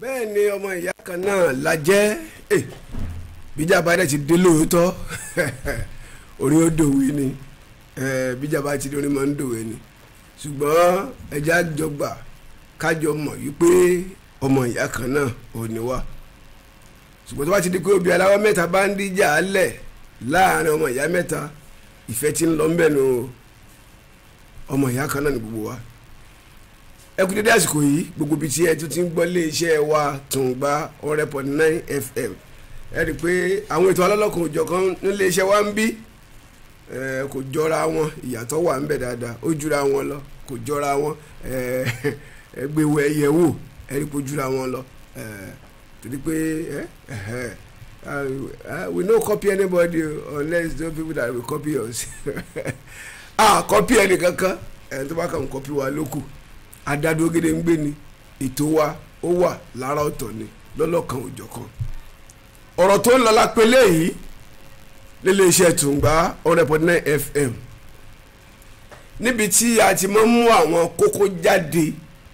bẹ́ẹ̀ ni ọmọ ìyá kan náà la jẹ́ eh, bíjàmbá dẹ̀ ti dé lóòótọ́ orí ó dòwe ni eh, bíjàmbá ti dé orí máa ń dòwe ni ṣùgbọ́n ẹja jọgbà kájọ mọ̀ wípé ọmọ ìyá kan náà ò ní wá ṣùgbọ́n tó bá ti di pé obì aláwọ̀ mẹ́ta bá ń díjà á lẹ̀ láàrin ọmọ ìyá mẹ́ta ìfẹ́ ti ń lọ ńbẹ̀ nù ọmọ ìyá kan náà ní gbogbo wa ẹ kú dédé àsìkò yìí gbogbo ibi tí ẹ tún ti ń gbọ́ lé iṣẹ́ wa Tùngbà ọ̀rẹ́ pọ̀ nine fm ẹ rí i pé àwọn ètò alọ́lọ́kan òjọ̀kan nílé iṣẹ́ wa ń bí ẹ kò jọra wọn ìyàtọ̀ wà ń bẹ dáadáa ó jura wọn lọ kò jọra wọn ẹ ẹ gbéwò ẹyẹ wò ẹ rí i pé ó jura wọn lọ ẹ torí pé ẹ ẹ Uh, we no copy anybody unless those people that will copy us ah copy ẹni kankan ẹni tó bá kàn copy wa lókù adádó gèdè ń gbé ni ètò wa ó wà lára ọ̀tọ̀ ni lọ́lọ́kan òjọ̀kan ọ̀rọ̀ tó ń lọ lápẹ́lẹ́ yìí nílé iṣẹ́ Tùngbà ọ̀rẹ́pọ̀ nine fm níbi tí a ti máa ń mú àwọn kókó jáde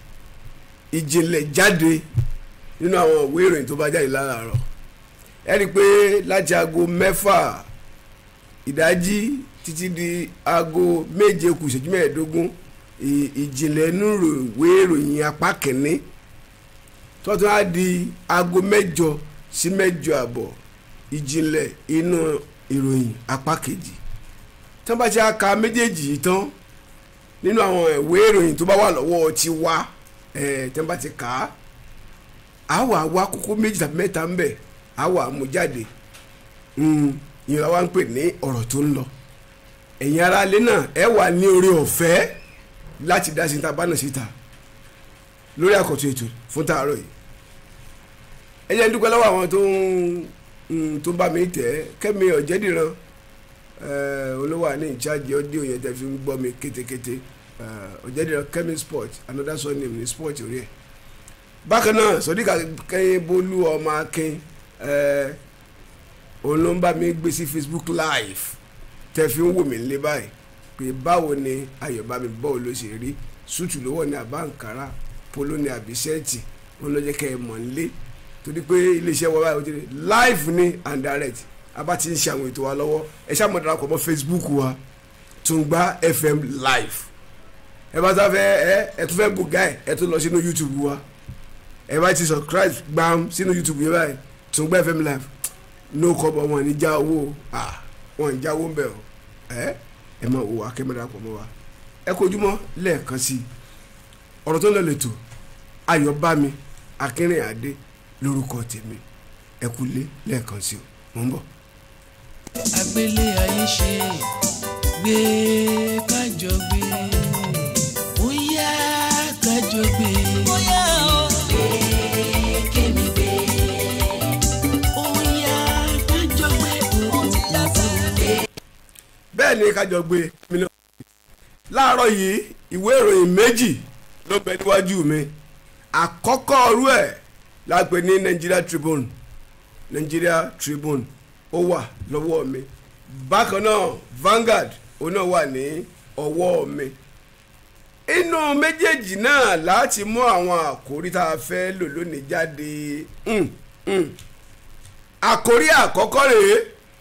ìjìnlẹ̀ jáde nínú àwọn ìwé ìròyìn tó bá jáde láràárọ̀ ẹ rí i pé láti aago mẹ́fà ìdájí títí di aago méje kù ìṣẹ́jú mẹ́ẹ̀ẹ́dógún ìjìnlẹ̀ inú ìwé ìròyìn apá kìíní tọ́tún á di aago mẹ́jọ sí mẹ́jọ àbọ̀ ìjìnlẹ̀ inú ìròyìn apá kejì tán bá ti á ka méjèèjì yìí tán nínú àwọn ìwé ìròyìn tó bá wà lọ́wọ́ ti wá ẹ̀ tán bá ti kà á á wà wá kókó méjì tàbí mẹ́ta ń bẹ̀ á wà mú jáde ìyẹn wa ń pè ní ọ̀rọ̀ tó ń lọ ẹ̀yin aráalé náà ẹ wà ní orí ọ̀fẹ́ láti dá síta bá náà síta lórí àkọ́tún ètò fún tààrọ̀ yìí ẹ jẹ́ ń dúpẹ́ lọ́wọ́ àwọn tó ń tó bá mi tẹ̀ kẹ́mi ọ̀jẹ̀dìran olówó àní ìjáde ọdíò yẹn tẹ́ fi ń gbọ́ mi kétékété ọ̀jẹ̀dìran kẹ́mi sport another surname ní sport orí ẹ̀ bákan náà sọdíkà kẹ́yìn bolú ọmọ akin òun ló ń bá mi gbé sí Facebook live tẹ́ fi ń wò mí lé báyìí pé báwo ni ayọ̀bámi bọ́ọ̀ ló ṣe rí sútù lówó ní àbáǹkárá polo ní àbíṣẹ́ẹ̀tì wọn ló jẹ́ kẹ́ ẹ mọ̀ nílé torí pé iléeṣẹ́ wa báyìí ó ti rí live ní and direct abá ti ń ṣe àwọn ètò wa lọ́wọ́ ẹ ṣáà mọ̀ darapọ̀ mọ́ Facebook wa Tùngbà FM live ẹ bá sá fẹ́ ẹ ẹ tún fẹ́ bùgá ẹ ẹ tún lọ sínú YouTube wa ẹ bá ti subscribe gbàm sínú YouTube yẹn báyìí Tùngbà FM live no kọ́bọ̀ wọn ní já owó wọn ní já owó ń bẹ̀ ọ́ ẹ ẹ máa wò wá kẹ́ mọ́ darapọ̀ mọ́ wa ẹ kojúmọ́ lẹ́ẹ̀kan sí i ọ̀rọ̀ tó ń lọ lẹ́tọ̀ ayọ̀bámi akínrìnàdé lórúkọ tèmi ẹ kú lé lẹ́ẹ̀kan sí i mò ń bọ̀. agbélé ayé ṣe gbé kájọ gbé ó yá kájọ gbé. ó yá o gbé kémi gbé. ó yá kájọ gbé òun lásán. bẹ́ẹ̀ ni kájọ gbé mi náà láàárọ̀ yìí ìwé ìròyìn méjì ló bẹ níwájú mi àkọ́kọ́ ọrú ẹ̀ la pè ní Nigeria Tribune Nigeria Tribune ó wà lọ́wọ́ mi bákan náà Vanguard ó náà wà ní ọwọ́ mi inú méjèèjì náà láti mú àwọn àkórí tá a fẹ́ lò lónìí jáde mm, mm. àkórí àkọ́kọ́ rèé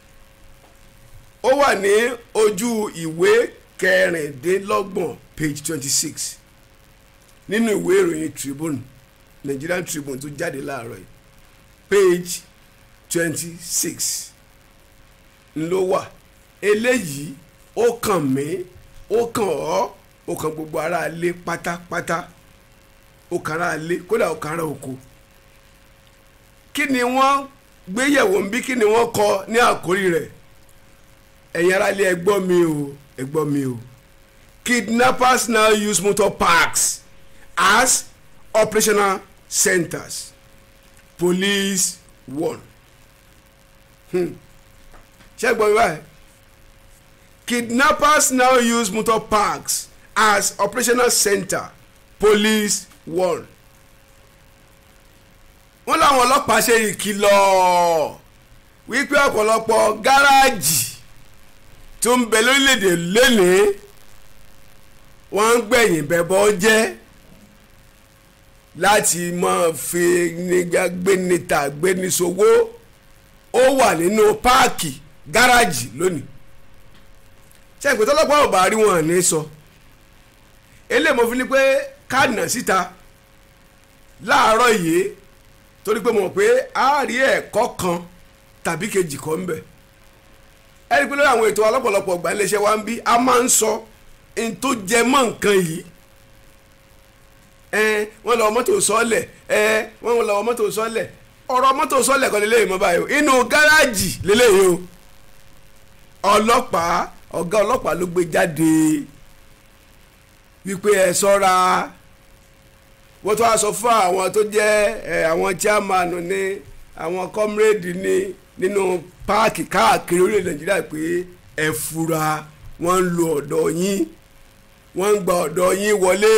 ó wà ní ojú ìwé kẹrìndínlọ́gbọ̀n page twenty six nínú ìwé ìròyìn Tribune Nigerian Tribune tó jáde láàárọ̀ yìí page twenty six ló wà eléyìí ó kàn mí ó kàn ọ́ ó kàn gbogbo ará ilé pátápátá ó kàn ará ilé kódà ó kàn ará oko kí ni wọ́n gbéyẹ̀wò ń bí kí ni wọ́n kọ ní àkórí rẹ̀ ẹ̀yin ará ilé ẹ gbọ́ mi o ẹ gbọ́ mi o kidnappers now use motor parks as operational centers police warn hmm. ṣé ẹ gbọ́ mi báyìí kidnappers now use motor parks as operational center police warn wọ́n láwọn ọlọ́pàá ṣe ìkìlọ̀ wípé ọ̀pọ̀lọpọ̀ gáràjì tó ń bẹ lórílẹ̀‐èdè lénìí wọ́n ń gbẹ̀yìn bẹ̀bọ̀ jẹ́ láti máa fi nígbà gbénita gbénisowó ó wà nínú páàkì gáràjì lónìí ṣé ìpè tọ́lọ́pàá ò bá rí wọn ní sọ eléyìí mo fi ní pé káàdì síta láàárọ̀ yìí torí pé mo mọ̀ pé a rí ẹ̀kọ́ kan tàbí kejì kan ń bẹ̀ ẹni pé lórí àwọn ètò alọ́pọ̀lọpọ̀ ọgbà iléeṣẹ́ wa ń bí a máa ń sọ n tó jẹ mọ́ nǹkan yìí ẹ wọ́n lọ mọ́tò sọ́ọ̀lẹ̀ ẹ wọ́n lọ mọ́tò sọ́ọ̀lẹ̀ ọ̀rọ̀ mọ́tò sọ́ọ̀lẹ̀ kan lélẹ́yìn mọ́ báyìí o inú gáràjì lélẹ́yìn o ọlọ́pàá ọ̀gá ọlọ́pàá ló gbé jáde wípé ẹ ṣọ́ra wọ́n tó wá sọ fún àwọn tó jẹ́ ẹ àwọn chairman ní àwọn comrade ní nínú páàkì káàkiri orílẹ̀ nàìjíríà pé ẹ fura wọ́n ń lo ọ̀dọ̀ yín wọ́n ń gba ọ̀dọ̀ yín wọlé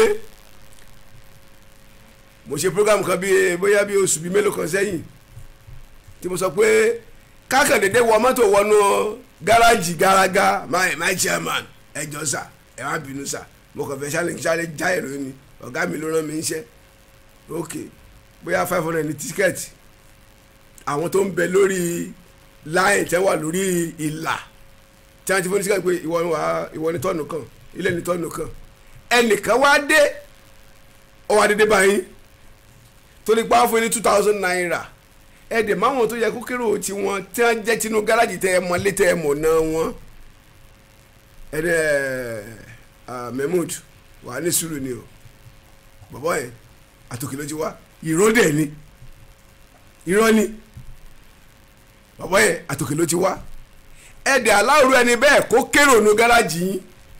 mo ṣe program kan bíi bóyá bíi oṣù bíi mélòó kan sẹ́yìn tí mo sọ pé kákàndéédé wọ mọ́tò wọnú gáràjì gàràgà my my chairman ẹ jọ sà ẹ má bínú sà mo kàn fẹ́ ṣálẹ̀ ṣálẹ̀ já èrò ni ọ̀gá mi ló rán mi níṣẹ́ ok bóyá five hundred ní tíkẹ́ẹ̀tì àwọn tó ń bẹ lórí láyìn tẹ́ wà lórí ìlà tí wọ́n ti fún ní tíkẹ́ẹ̀tì pé ìwọ ni wàá ìwọ ni tọ́nù kan ilé ni tọ́nù kan ẹnìkan wá dé ó wá dédé báyìí tó ní pàáfún ní two thousand naira ẹ̀ẹ́dẹ̀ máwọn tó yẹ kó kérò tí wọ́n tí wọ́n jẹ́ tinú gáràjì tẹ́ ẹ mọ lé tẹ́ ẹ mọ̀ náà wọ́n ẹ̀ẹ́dẹ̀ Mahmood wà ní sùúrù ni o bọ̀bọ̀ yẹn àtòkè ló ti wá ìró dẹ̀ ni irọ́ ni bọ̀bọ̀ yẹn àtòkè ló ti wá ẹ̀ẹ́dẹ̀ aláwòrán ẹni bẹ́ẹ̀ kó kérò nu gáràjì yín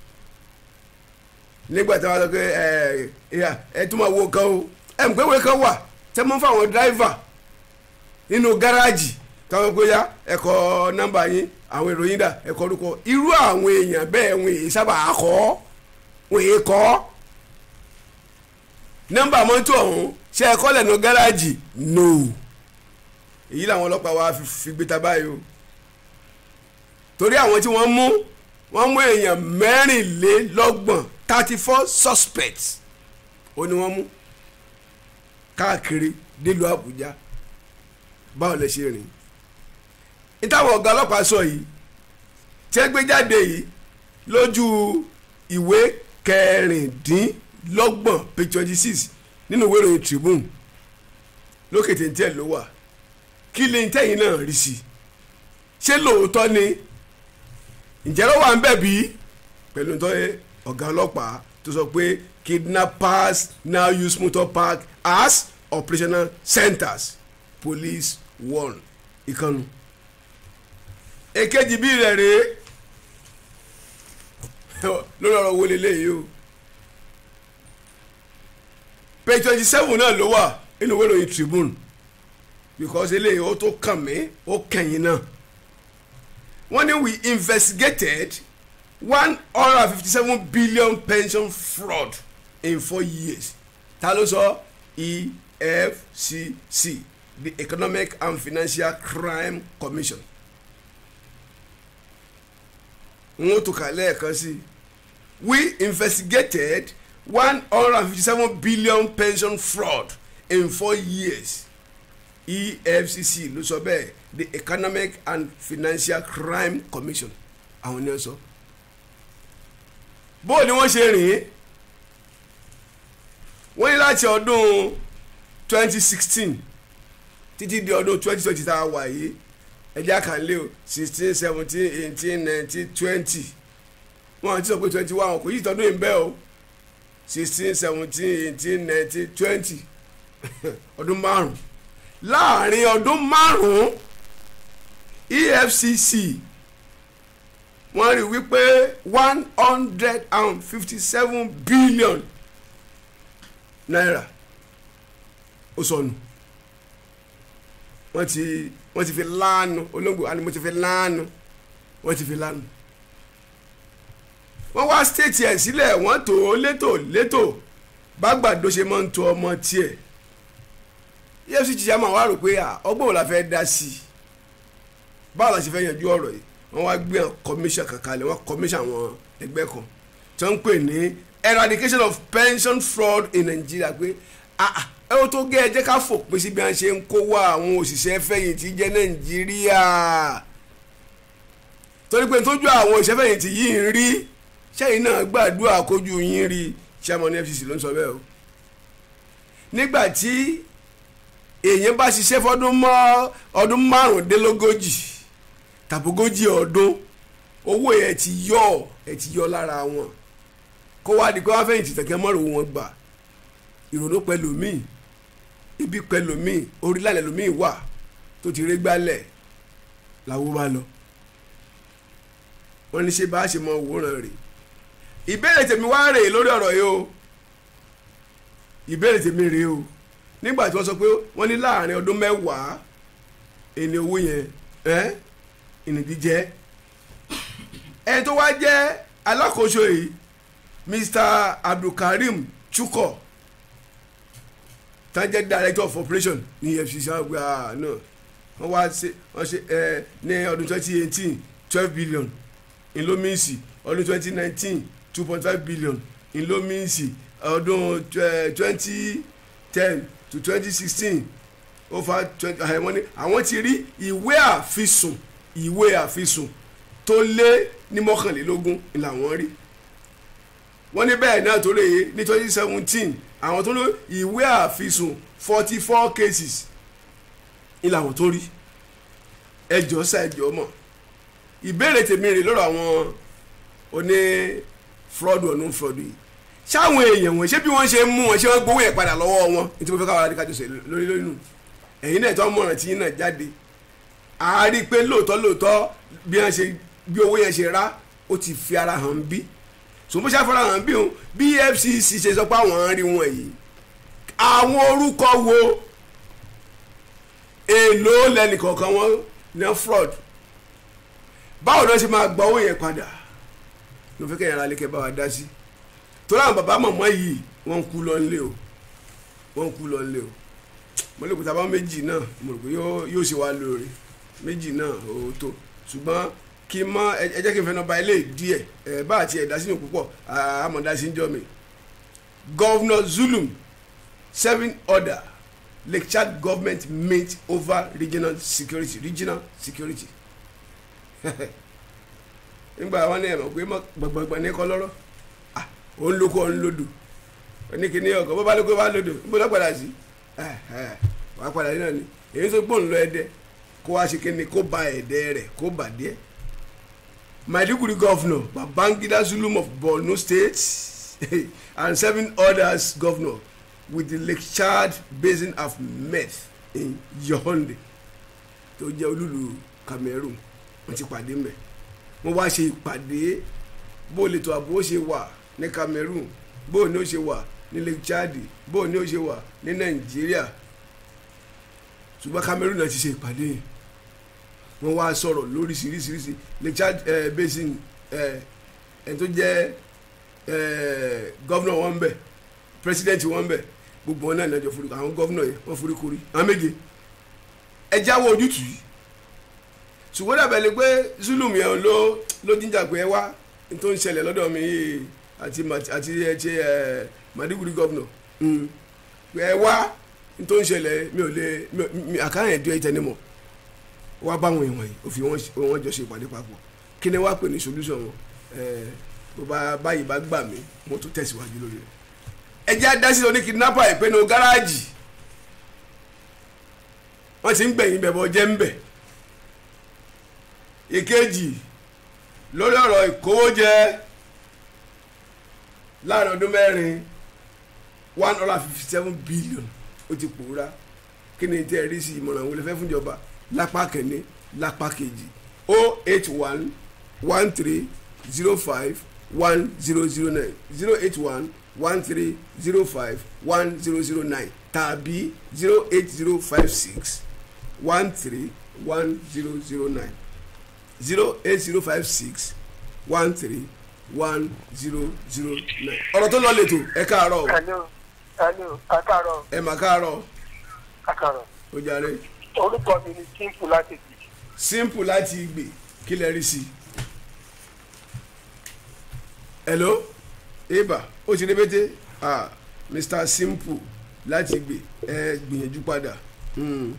nígbà tí wọ́n sọ pé ẹ ẹ tún máa wo kan o ẹ mọ̀ pé wọ́n kan wà tẹ́ mọ́ fáwọn dráìvà nínú gáràjì táwọn pé ya ẹ̀kọ́ nọ́mbà yín àwọn ìròyìn dà ẹ̀kọ́ orúkọ irú àwọn èèyàn bẹ́ẹ̀ wọn èyí sábà kọ́ wọn èyí kọ́ nọ́mbà mọ́tò ọ̀hún ṣe ẹ̀kọ́ lẹ́nu gáràjì no èyí làwọn ọlọ́pàá wa fi gbé ta báyìí o torí àwọn tí wọ́n mú wọ́n mú èèyàn mẹ́rìnlélọ́gbọ̀n thirty four suspects ó ní wọ́n mú káàkiri nílùú Àbújá báwo lè ṣe rìn ìtàwọn ọ̀gá ọlọ́pàá sọ yìí tí ẹ gbé jáde yìí lójú ìwé kẹrìndínlọ́gbọ̀n page twenty six nínú ìwé ìròyìn Tribune lókè téńté ló wà kí lè tẹ̀yìn náà rí sí ṣé lóòótọ́ ni ǹjẹ́ ló wà ń bẹ̀ bí pẹ̀lú tó ọ̀gá ọlọ́pàá tó sọ pé kidnappers now use motor park as operational centers police warn ìkànnù èkejì bíi rẹ̀ rèé lórí ọ̀rọ̀ wo leléyìí o page twenty seven náà ló wà nínú ìwé ìròyìn Tribune because eléyìí ó tó kàn mí ó kẹ̀yìn náà wọ́n ní we investigated one hundred and fifty seven billion pension fraud in four years ta ló sọ EFCC the Economic and Financial Crime Commission n ó tún kà lẹ́ẹ̀kan sí we investigated one hundred and fifty seven billion pension fraud in four years EFCC ló sọ bẹ́ẹ̀ the Economic and Financial Crime Commission àwọn ni wọ́n sọ bó ni wọ́n ṣe rìn wọ́n ní láti ọdún twenty sixteen títí di ọdún twenty twenty tá a wà yìí ẹjẹ́ àkànlé o sixteen seventeen eighteen nineteen twenty wọ́n ti sọ pé twenty one kò yí ìtọ́dún yìí bẹ́ẹ̀ o sixteen seventeen eighteen nineteen twenty ọdún márùn láàrin ọdún márùn EFCC wọ́n rí wípé one hundred and fifty seven billion naira ó sọnù wọ́n ti wọ́n ti fi láàánú olóńgbò àni mo ti fi láàánú wọ́n ti fi láàánú. wọ́n wá stéètì ẹ̀ sílẹ̀ wọ́n tó létò létò bágbàdo ṣe máa ń to ọmọ tiẹ̀ EFCC chairman wá rò pé ọgbọ́n wo la fẹ́ dá sí i báwo la ṣe fẹ́ yanjú ọ̀rọ̀ yìí wọ́n wá gbé commission kankan lẹ̀ wọ́n commission àwọn ẹgbẹ́ kan tí wọ́n ń pè ní eradication of pension fraud in Nigeria pé ẹ ó tó gé ẹ jẹ́ ká fòpin sí bí wọ́n ṣe ń kó wá àwọn òṣìṣẹ́ fẹ̀yìntì jẹ́ nàìjíríà torí pé tójú àwọn òṣìṣẹ́ fẹ̀yìntì yìí ń rí sẹ́yìn náà gbàdúrà kójú yín rí chairman FCC ló ń sọ bẹ́ẹ̀ o nígbà tí èèyàn bá ṣiṣẹ́ fọdún mọ́ ọdún márùndínlógójì tàbógójì ọdún owó ẹ̀ ti yọ ẹ̀ ti yọ lára wọn kó wá di pé wọ́n fẹ̀yìntì tẹ̀kẹ́ mọ́rò wọn gbà ìrònú pẹ̀lú míì ibi pẹ̀lú míì orílẹ̀ lómi wà tó ti rí gbálẹ̀ làwọn bá lọ wọ́n ní ṣe bá a ṣe mọ òwúrọ̀ rè ìbéèrè tèmi wá rèé lórí ọ̀rọ̀ yìí o ìbéèrè tèmi rèé o nígbà tí wọ́n sọ pé wọ́n ní láàrin ọdún mẹ́wàá ẹni owó yẹn ẹ́ ìnìdí jẹ́ ẹni tó wá jẹ́ alákòóso yìí Mr. Abdulkarim Chukwu tá jẹ́ director of operation ní EFCC àgbà náà wọ́n wá ṣe wọ́n ṣe ẹ ní ọdún twenty eighteen twelve billion ńlọmíìsì ọdún twenty nineteen two point five billion ńlọmíìsì ọdún twenty ten to twenty sixteen over twenty wọ́n ní àwọn ti rí ìwé àfisùn ìwé àfisùn tó lé ní mọ́kànlélógún làwọn rí wọ́n ní bẹ́ẹ̀ náà tó lè yé ní twenty seventeen àwọn tó ní ìwé àfisùn forty four cases ní làwọn tó rí ẹjọ́ sá ẹjọ́ mọ̀ ìbéèrè tèmi rè lọ́rọ̀ àwọn oní fraud or non fraud yìí ṣáwọn èèyàn wọn ṣé bí wọ́n ṣe mú wọn ṣé wọ́n gbowó yẹn padà lọ́wọ́ wọn ní tí mo fẹ́ káwọn adékájọ ṣe lórí lórí nù ẹ̀yin náà tó mọ̀ràn tí yín náà jáde a rí i pé lóòótọ́ lóòótọ́ bí wọ́n ṣe bí owó yẹn ṣe rá ó ti fi ara hàn bí sòmó ṣàfihàn hàn bí òun bí FCC ṣe sọ pé àwọn rí wọn yìí àwọn orúkọ wo èèlò lẹ́nìkọ̀ọ̀kan wọn ní fraud báwo ló ṣe máa gba owó yẹn padà ló fẹ́ kẹ́yìn ara lè kẹ́ bá wa dá sí torí àwọn bàbá màmá yìí wọ́n ń kú lọ nílé o wọ́n ń kú lọ nílé o mo lè kó tábà méjì náà mo rò pé yóò ṣe wá lóore méjì náà ó tó ṣùgbọ́n kí n mọ ẹ jẹ́ kí n fẹ́ nọmba ilé díẹ̀ ẹ bá àti ẹ̀dá sínú púpọ̀ àmọ̀dá sí ń jọ mi Governor Zulum serving order Lake Chad government meet over regional security regional security nígbà wọn ní ẹ̀mọ̀ pé gbọ̀ngbọ̀ngbọ̀n ní kọ́ lọ́rọ́ òun lóko òun lódò oníkìní ọkọ̀ bó bá lóko bá lódò níbo lọ́ padà sí wàá padà sí náà ni èyí tó gbóhùn lọ ẹdẹ kó wá ṣe kíni kó ba ẹ̀dẹ́ rẹ̀ kó bà díẹ̀ Maiduguri governor Babangida Zulum of Borno State and seven others governor with the Lake Chad basin have met in Yaoundé tó jẹ́ olúlu Cameroon wọ́n ti pàdé mẹ́ wọ́n wá ṣe ìpàdé bó lè tó àbò ó ṣe wà ní Cameroon bó ní ó ṣe wà ní Lake Chad bó ní ó ṣe wà ní Nàìjíríà ṣùgbọ́n Cameroon náà ti ṣe ìpàdé yìí wọ́n wá sọ̀rọ̀ lóríṣiríṣiríṣi Lake Chad eh, basin ẹni tó jẹ́ gọ́vnọ̀ wọn bẹ̀ pírẹsidẹ́ǹtì wọn bẹ̀ gbogbo wọn náà ní ọjọ́ forúkọ àwọn gọ́vnọ̀ yẹn wọ́n forí korí àwọn méje ẹ jáwọ́ ojútùú yìí ṣùgbọ́n dàbẹ̀ lè pé Zulum yẹn ló ló jíjà pé ẹ wá ní tó ń ṣẹlẹ̀ lọ́dọ̀ mi yìí àti àti ẹ ṣe ẹ Maiduguri gọ́vnọ̀ pé ẹ wá ní tó ń ṣẹlẹ̀ mi ò lè mi àkáyàn ẹ̀dọ́ ìtẹnimọ̀ wá bá wọn ìwọ̀nyí ó fi wọ́n jọ ṣe ìpàdé papọ̀ kí ni wàá pè ní solution wọn bó bá báyìí bá gbà mí mo tún tẹ̀síwájú lórí rẹ̀ ẹ jẹ́ adásí oní kidnapper ìpinnu gáràjì wọ́n ti ń gbẹ̀yìn bẹ̀bọ̀ jẹ́ ń bẹ̀ ìkejì lórí ọ̀rọ̀ ìkówójẹ láàrin ọdún mẹ́rin one hundred and fifty seven billion ó ti pòórá kí ni tẹ́ ẹ rí sí ìmọ̀ràn àwọn olùfẹ́ fúnjọba lápá kẹ́ni lápá kejì o eight one one three zero five one zero zero nine zero eight one one three zero five one zero zero nine tàbí zero eight zero five six one three one zero zero nine zero eight zero five six one three one zero zero nine. ọ̀rọ̀ tó lọ lẹ́tọ̀ ẹ káàárọ̀ o. hello hello ẹ káàárọ̀ ẹ mà káàárọ̀ ẹ káàárọ̀ ó jàre. orúkọ mi ni simple láti gbè. simple láti gbè kí lẹ rí sí i. hello eba ó ti rébété ah mr simple láti gbè ẹ gbìyànjú padà. Mm.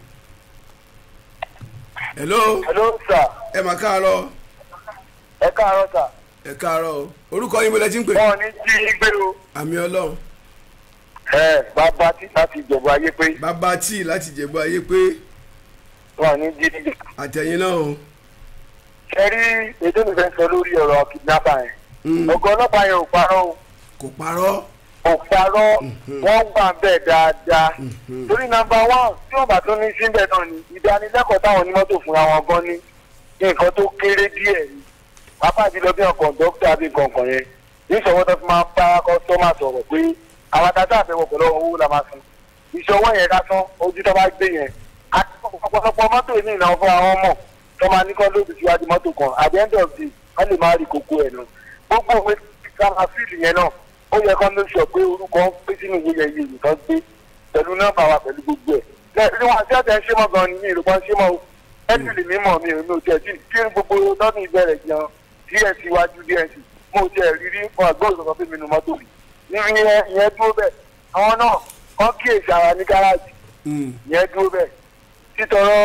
hello hello sir ẹ mà káàárọ̀ ẹ káàárọ̀ sir ẹ káàárọ̀ o orúkọ yín mo lẹ ti ń pè. wọn ò ní jí i gbé o. àmì ọlọ́run ẹ bàbá tí láti ìjọba ayé pé bàbá tíì láti jẹ̀bú ayé pé wọn ò ní jí i gbé. àtẹ̀yìn náà o. ṣe rí èdè mi fẹ́ sọ lórí ọ̀rọ̀ kidnapper yẹn. Mm. ọ̀gá ọlọ́pàá yẹn ò parọ́ o. kò parọ́. kò parọ́ wọ́n wà bẹ́ẹ̀ dáadáa torí nàmbà wán tí wọ́n bá tún ní síbẹ̀ náà ni ìdánilẹ́kọ̀ọ́ táwọn onímọ́tò fúnra wọn gan ní nǹkan tó kéré díẹ̀ ni pápá jùlọ bí ọkọ̀ dókítà bí kọ̀ọ̀kan yẹn ní ìṣọwọ́ tó fi máa ń bá kọ́sọ́mà sọ̀rọ̀ pé àwọn tata àfẹ́wọ̀ pẹ̀lú owó la máa san ìṣọwọ́ yẹn lásán ojú tó bá gbé yẹn àti ọ̀pọ̀lọpọ̀ mọ́tò ní ìnáwó fún àwọn ọmọ tó máa ní kọ́ lóògùn síwájú mọ́tò kan at the end of the day wọ́n lè máa rí kókó ẹ̀ náà gbogbo òwe sáà fíìlì yẹn náà ó yẹ kó ló sọ pé orúkọ ń pín sínú ìwé yẹn yìí nǹkan gbé pẹ̀lú nọ́mbà wa pẹ̀lú gbogbo ẹ̀. lẹ́yìn wọn àti ọ̀tẹ̀ ń ṣe mọ́ gan-an ní ìrùbọ̀ ń ṣe mọ́ o ẹ̀sì lè mí mọ̀ mi ò ní òtẹ̀ tí kí n gbogbo lọ́dún ìbẹ̀rẹ̀ gan díẹ̀ síwájú díẹ̀ sí mo ò tiẹ̀ rí rí fún àgbọ̀n ìsọ̀kan fún mi nu mọ́tò mi. ní ìyẹn ìyẹn dúró bẹ́ẹ̀ àwọn náà kọ́ kíyèsí ara ní gáràjì Mm. ìyẹn dúró bẹ́ẹ̀ títọrọ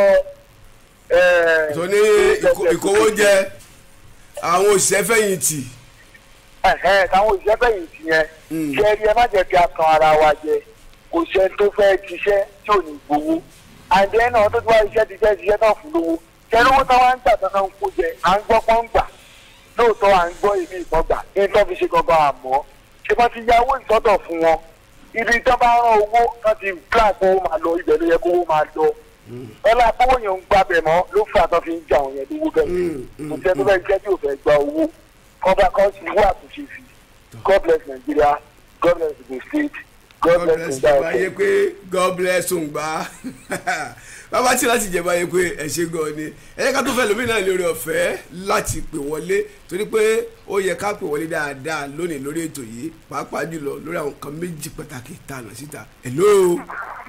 tó ní ìkó- ìkówójẹ àwọn òṣìṣẹ́ fẹ̀yìntì. ẹ̀hẹ́n táwọn òṣìṣẹ́ fẹ̀yìntì yẹn Mm. ṣe rí ẹ má jẹ́ kí a kan ara wa jẹ kò ṣe tó fẹ́ ṣiṣẹ́ tí ò ní gbowó àǹdí ẹ̀ náà tó ti wá iṣẹ́ ti fẹ́ ṣiṣẹ́ náà fún lówó ṣe lówó táwa ń gbà tán ń kó jẹ à ń gbọ́ pọ́n gbà lóòótọ́ à ń gbọ́ ìlú ìbọn gbà ní tó fi ṣe gangan àmọ́ ṣé wọ́n ti ya owó ìsọ́tọ̀ fún wọn ibi tó bá rán owó tó ti gbà kó máa lọ ibẹ̀ ló yẹ kó máa lọ ọlá kówó yẹn ń gbàbẹ̀ mọ́ ló fà tó fi ń jà wọ̀nyẹn lówó bẹ́ẹ̀ Mm, mm, kò sẹ́ni tó fẹ́ jẹ́ tí ò fẹ́ gba owó kọ́ba kan sì wá àtúnṣe sí god bless nigeria god bless the state god God bless bless nigeria. jẹba ayé pé God bless òǹgbà bàbá tí láti jẹba ayé pé ẹ ṣe gan ni ẹ yẹ ká tó fẹ́ lómi náà lórí ọ̀fẹ́ láti pè wọlé torí pé ó yẹ ká pè wọlé dáadáa lónìí lórí ètò yìí pàápàá jùlọ lórí àwọn nǹkan méjì pàtàkì tànà síta hello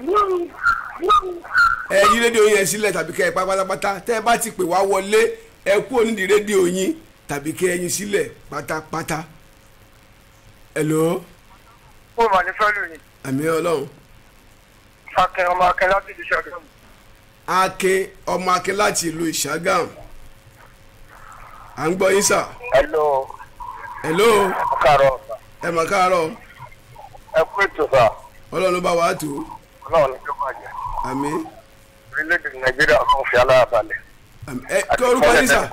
ẹ yí rédíò yẹn sílẹ̀ tàbí kẹ́ ẹ pa pátápátá tẹ́ ẹ bá ti pè wá wọlé ẹ kú onídìí rédíò yín tàbí kẹ́ ẹ yín sílẹ̀ pátápátá hello ó mà ní fẹ́lú ni àmì ọlọ́run akin ọmọ akin láti ìlú ṣàgámù. akin ọmọ akin láti ìlú ìṣàgàm à ń gbọ́ yín sà hello hello káàárọ̀ ẹ mà káàárọ̀ ẹ kú ètò sà ọlọ́run ló bá wàá tó ọlọ́run ní jókòó àjẹ́ àmì orílẹ̀-èdè nàìjíríà kan fi aláàbàlẹ̀. àmì ẹ kí orúkọ yín sà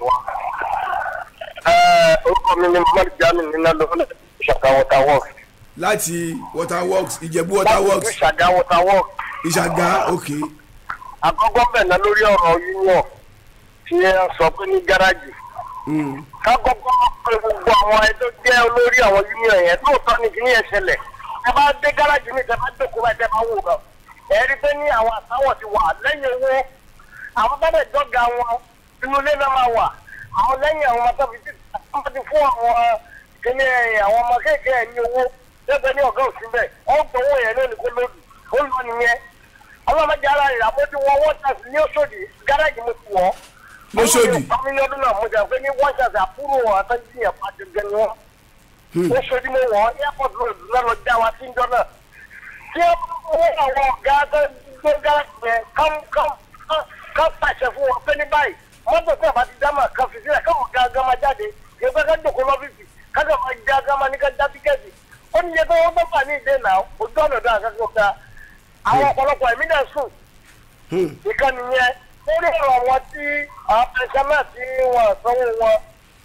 orúkọ mi ni mohammed jami nínú lọ́wọ́ ṣàgá water works. láti water works ìjẹ̀bú water works ṣàgá water works. ìṣàgà ok àkọ́kọ́ bẹ̀ ná lórí ọ̀rọ̀ union tí ẹ sọ pé ní gáràjì. Mm, ká kọ́kọ́ pé gbogbo àwọn ẹ tó jẹ́ olórí àwọn union yẹn lóòótọ́ ni kí ní ẹ ṣẹlẹ̀ ẹ bá dé gáràjì ní ìjọba dòkó bá ẹ bá wò lọ. ẹ rí pé ní àwọn àtàwọ̀ ti wà lẹ́yìn owó àwọn bá dẹ̀ dọ́gà wọn inú ilé náà máa wà àwọn lẹ́yìn àwọn ọmọ tó fi ti ti fún àwọn kíní àwọn ọmọ kéèkéè ní owó lẹ́gbẹ̀ẹ́ ní ọ̀gá òsín bẹ́ẹ̀ wọ́n gbowó yẹn lónìí kó lódì ó lọ nìyẹn ọlọ́mọdé ara rẹ̀ àbójú wọn wọ́n tàbí ní Òṣòdì gáràjì mo ti wọ̀ Lóṣòdì? àwọn ní ọdún náà mo jà pé ní wọ́n ṣàṣà àbúrò àtọ́jú yẹn pàṣẹ gẹ́ni wọn ó ṣojú mo wọ̀ airport road náà lọ já wa sí ìjọ náà tí ó wọ́n àwọn ọ̀gá tó gbé gáràjì yẹn kán kán kán kán pàṣẹ fún wọn pé ní báyìí mọ́tò tí a bá ti dá máa kan fi sílẹ̀ káwọn ọ̀gá ọ̀gá máa jáde yẹ pé ká dòkó lọ́fíìsì kájọ máa já ọ̀gá máa ní ká já tíkẹ́ẹ̀tì ó ní yẹ pé wọ́n tó fà ní ìdè náà ojú ọ̀nà ọ̀dọ́ àkàkọ́ ká àwọn ọ̀pọ̀lọpọ̀ ẹ̀mí náà sùn Hmm. ìkànnì yẹn lórí ọ̀rọ̀ wọn tí àwọn pẹ̀sẹ́mẹ̀ tí wọ́n sanwó wọn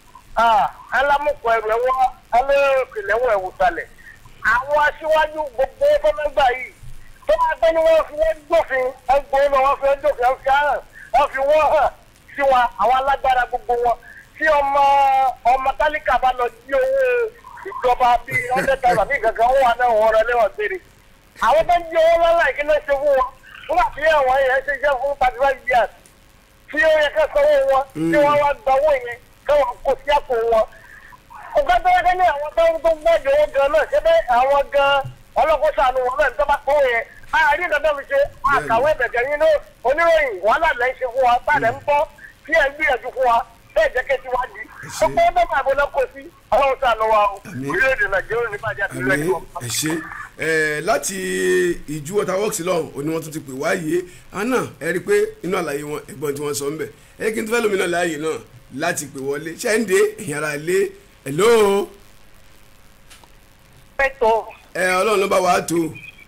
alámùkọ ẹ̀rọ wọn alẹ́rẹ̀kẹ̀lẹ̀ wọn ẹ̀wù sálẹ̀ àwọn aṣíwájú gbogbo fọmẹgbà yìí tó máa gbé ní wọ́n fi wọ́n gbófin ẹgbẹ́ wọn wọ́n fi wọ́n gbófin wọ́n fi hàn wọ́n fi wọ́n hàn sí wọn àwọn alágbára gbogbo wọn tí ọmọ ọmọ tálíkà bá lọ jí owó ìjọba bíi ọ̀dẹ́ tàbí àbí kankan wọn wà náà wọ́n rẹ lẹ́wọ̀n gbére àwọn tó ń jí owó lọ́la ìkíni ṣe fún wọn nígbà tí àwọn yẹn ṣe jẹ́ fún thirty five years tí ó yẹ ká sanwó wọn tí wọ́n wá gba owó yẹn káwọn kó sí àpò wọn. ọ̀gá tó yẹ kẹ́lẹ́ àwọn tó ń tó gbọ́dọ̀ owó gan náà ṣé bẹ́ẹ̀ àwọn gan ọlọ́kọ̀ọ́sọ àánú wọn náà tó bá kó yẹn àárín ìdájọ́ mi ṣe àkàwé ẹ̀bẹ̀gẹ̀ yín ní oníròyìn wàhálà lẹ́ ń ṣe fún wa báyìí ń bọ́ tí ẹ̀ ń gbìyànjú fún wa bẹ́ẹ̀ jẹ́ kí ẹ ti wá di. ṣé. gbogbo ọdọ́ máa bọ́ lọ́kọ̀ sí ọlọ́run sànù wa o Àmín. orílẹ̀-èdè nàìjíríà ní bàjẹ́ àti àmì ìrẹ́jọ́. ẹ ṣe ẹ láti ìjú water works lọ́hùn òní wọ́n tún ti pè wáyé àná ẹ rí i pé inú àlàyé wọn ẹ̀gbọ́n tí wọ́n sọ ń bẹ̀ ẹ kí n tó fẹ́ lómi náà láàyè náà láti pè wọlé ṣẹ́ǹdé ẹ̀yìn ara lé hello pẹ̀tọ́ ẹ ọlọ́run ló bá wàá tó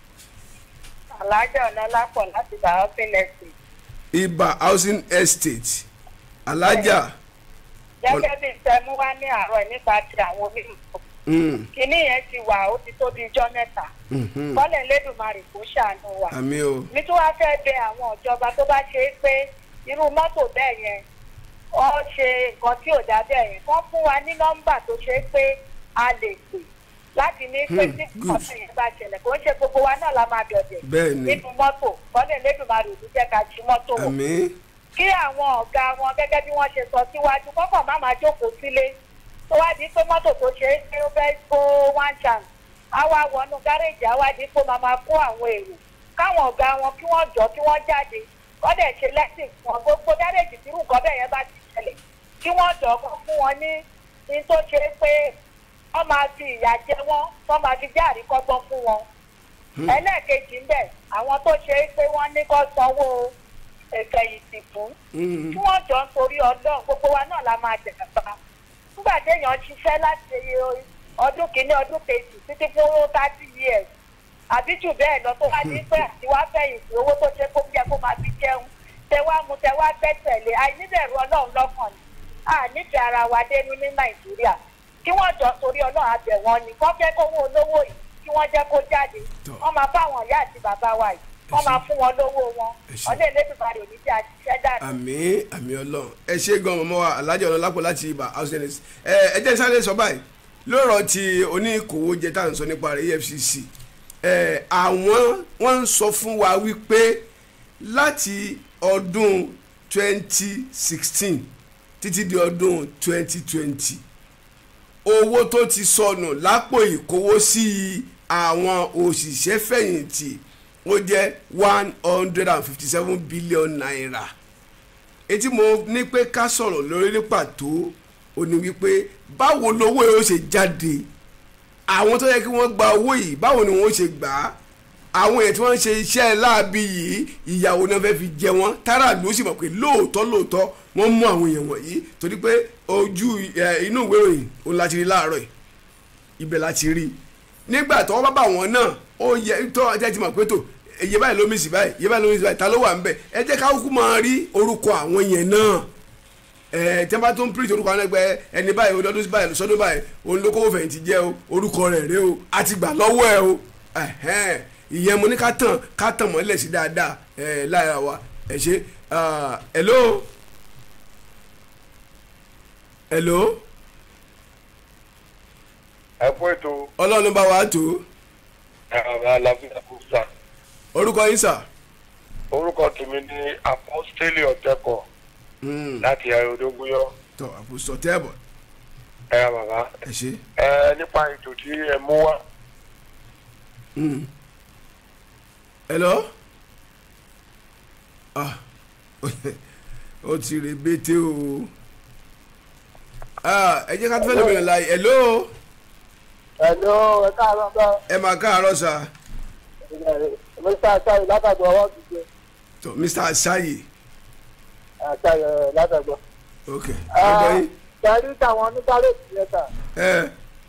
alájà ọ̀nàlápọ̀ láti bá ọ́fìn ẹ̀sìn ibà housing estate alájà gẹ́gẹ́ bí sẹ́mu wá ní àárọ̀ ẹ̀ nípa ti àwọn onímọ̀ mm, kínní yẹn ti wà ó ti tó di ijọ́ mẹ́ta mhm. kọ́lẹ̀ lẹ́dùnmarè kó ṣàánú wa àmì o mi tún wá fẹ́ bẹ àwọn ìjọba tó bá ṣe é pé irú mọ́tò bẹ́ẹ̀ yẹn ọ ṣe nǹkan tí ò dá bẹ́ẹ̀ yẹn wọ́n fún wa ní nọ́mbà tó ṣe é pé a lè pè láti ní pé Hmm, tí good. nǹkan yẹn bá ṣẹlẹ̀ kò ń ṣe gbogbo wa náà la máa dọ̀dẹ̀ bẹ́ẹ̀ ni nínú mọ́tò kọ́lẹ̀ lẹ́dùnmarè ò ní jẹ́ ká jí mọ́tò wọ̀ àmì kí àwọn ọ̀gá wọn gẹ́gẹ́ bí wọ́n ṣe sọ síwájú kọ́kọ́ má máa jókòó sílé tó wá di pé mọ́tò tó ṣe é pé ó fẹ́ kó one chance á wá wọnú gáréèjì á wá di pé ó máa máa kó àwọn èrò káwọn ọ̀gá wọn kí wọ́n jọ kí wọ́n jáde kọ́dẹ̀ ṣe lẹ́sìn fún wọn gbogbo gáréèjì tí nǹkan bẹ́ẹ̀ yẹn bá ti ṣẹlẹ̀ kí wọ́n jọ kó fún wọn ní ní tó ṣe é pé wọ́n máa fi ìyà jẹ wọ́n wọ́n máa fi jẹ́ àríkọ́gbọ́n fún wọn ẹlẹ́ẹ̀kejì ń bẹ̀ àwọn tó ṣe é pé wọ́n ní kó sanwó ìfẹ̀yìntì fún mm, tí wọ́n jọ ń torí ọlọ́run gbogbo wa náà la máa jẹ̀gbà nígbà téèyàn ṣiṣẹ́ láti ọdún kìíní ọdún kejì títí fún thirty years àbí jù bẹ́ẹ̀ lọ tó wá ní pé àti wá fẹ̀yìntì owó tó ṣe kó yẹ kó máa fi jẹun tẹ wá mu tẹ wá gbẹ́sẹ̀lé àìníbẹ̀rù ọlọ́run lọ́kàn ni a nífẹ̀ẹ́ ara wa dénú ní nàìjíríà kí wọ́n jọ torí ọlọ́run abẹ̀ wọn ni wọ́n fẹ́ kówó olówó yìí kí wọ́n jẹ́ kó jáde Tọ́. wọ́n máa bá àwọn ìyá àti bàbá wa yìí wọ́n máa fún wọn lówó wọn Ẹ ṣé. ọdẹ ìlẹ́dùnmarè ò ní jẹ́ àṣìṣẹ́ dànù. àmì àmì ọlọ́run ẹ ṣe gan ọmọ wa alájà ọ̀nà lápò láti ibà housing estate ẹ ẹ jẹ́ sáré sọ báyìí lóòrọ̀ tí oníkòwò jẹ tá à ń sọ nípa rẹ̀ efcc ẹ àwọn wọ́n ń sọ fún wa wípé láti ọdún 2016 títí di ọdún 2020 owó tó ti sọnù lápò ìkówósí àwọn òṣìṣẹ́ fẹ̀yìntì ó jẹ́ one hundred and fifty seven billion naira etí mo ní pé ká sọ̀rọ̀ lórí ní pàtó ó ní wípé báwo lowó yóò ṣe jáde àwọn tó yẹ kí wọ́n gba owó yìí báwo ni wọ́n ṣe gbà á àwọn èèyàn tí wọ́n ń ṣe iṣẹ́ láabi yìí ìyàwó náà fẹ́ fi jẹ wọ́n tára ló sì mọ̀ pé lóòótọ́ lóòótọ́ wọ́n mú àwọn èèyàn wọ̀nyí torí pé ojú ẹ, inú ìwé ìròyìn òun láti rí láàárọ̀ yìí ibẹ̀ láti rí nígbà tó wọ́n bá bá wọn náà ó yẹ tó ọjà ti mọ̀ pé tó iye báyìí ló mísì báyìí iye báyìí ló mísì báyìí ta ló wà ń bẹ̀ ẹ jẹ́ ká kúkú máa rí orúkọ àwọn yẹn náà ẹ tí wọ́n bá tó ń pírìtì orúkọ àwọn ẹgbẹ́ ẹni báyìí ọdún báyìí sọdún báyìí òun ló kówó fẹ̀yìntì jẹ́ o orúkọ rẹ̀ rẹ o a ti gbà lọ́wọ́ ẹ o ẹ̀hẹ́n, ìyẹn mo ní ká tàn ká tàn mọ́lẹ̀ sí dáadáa ẹ lára wa ẹ ṣe ah, hello hello ẹ kú ètò ọlọ́run bá wa tó ẹ̀rọ aláfíà kò sà orúkọ yín sà. orúkọ tèmi ní apostoli ọ̀tẹ́kọ̀ Mm, láti ayọ̀dógúnyọ́ tọ àpòsọ tẹ́ẹ̀bọ̀ ẹ̀rọ bàbá ẹ ṣe. ẹ nípa ètò tí ẹ mú wá Mm. hello ah ó ti rè bété o ah ẹ jẹ́ ká tó fẹ́ lómi rìn láàyè hello Hello, ẹ káàárọ̀ bá ẹ máa káàárọ̀ sà Mr. Asayi látàgbọ́ ọwọ́ gbígbé tó mr asayi Asayi látàgbọ́. ok ọgbọ yín Ṣẹ́rí táwọn oníkálẹ̀tì yẹn tà. ẹ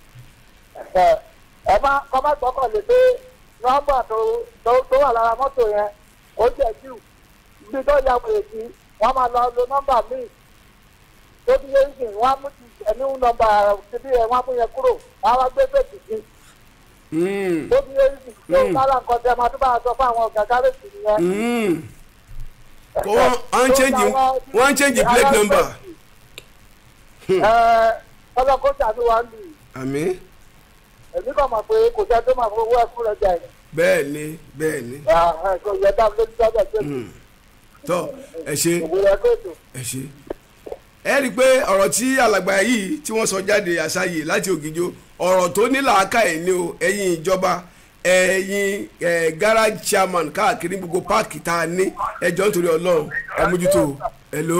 Ẹ má kọ́ má gbọ́kàn lé pé nọ́mbà tó tó tó wà lára mọ́tò yẹn ó jẹ́ jù. Ibi tó ya wòye sí, wọ́n máa lọ lo nọ́mbà míì. Tó bí yẹn sìn, wọ́n á mú ti ẹ̀mí nọ́mbà síbí ẹ̀ wọ́n á mú yẹn kúrò, wọ́n á wá gbé fèsì sí. Mm, Tó bí yẹn sìn, tó Mm. sára nǹkan tẹ máa tó bá a sọ fún àwọn ọ̀gá kálẹ̀tì yẹn. mm. kò wọ́n wọ́n ń change wọ́n ń change plate number ọlọ́kọ́ tàbí wa ń lù yìí àmì èmi kàn mọ̀ pé kò sẹ́ tó máa fún owó ẹ̀kú rẹ̀ jà ẹ̀ bẹ́ẹ̀ ni bẹ́ẹ̀ ni kò yẹ dá lórí sọ́jà tó Mm. tọ ẹ ṣe. òwúrọ̀ ẹ̀kọ́ ètò. ẹ ṣe ẹ rí i pé ọ̀rọ̀ tí alàgbà yìí tí wọ́n sọ jáde àṣàyè láti ògìjọ ọ̀rọ̀ tó ní làákàyè ni o ẹ̀yin ìjọba ẹ̀yin ẹ̀ garage chairman káàkiri gbogbo páàkì tá a ní ẹjọ́ nítorí ọlọ́run ẹ mójútó o. hello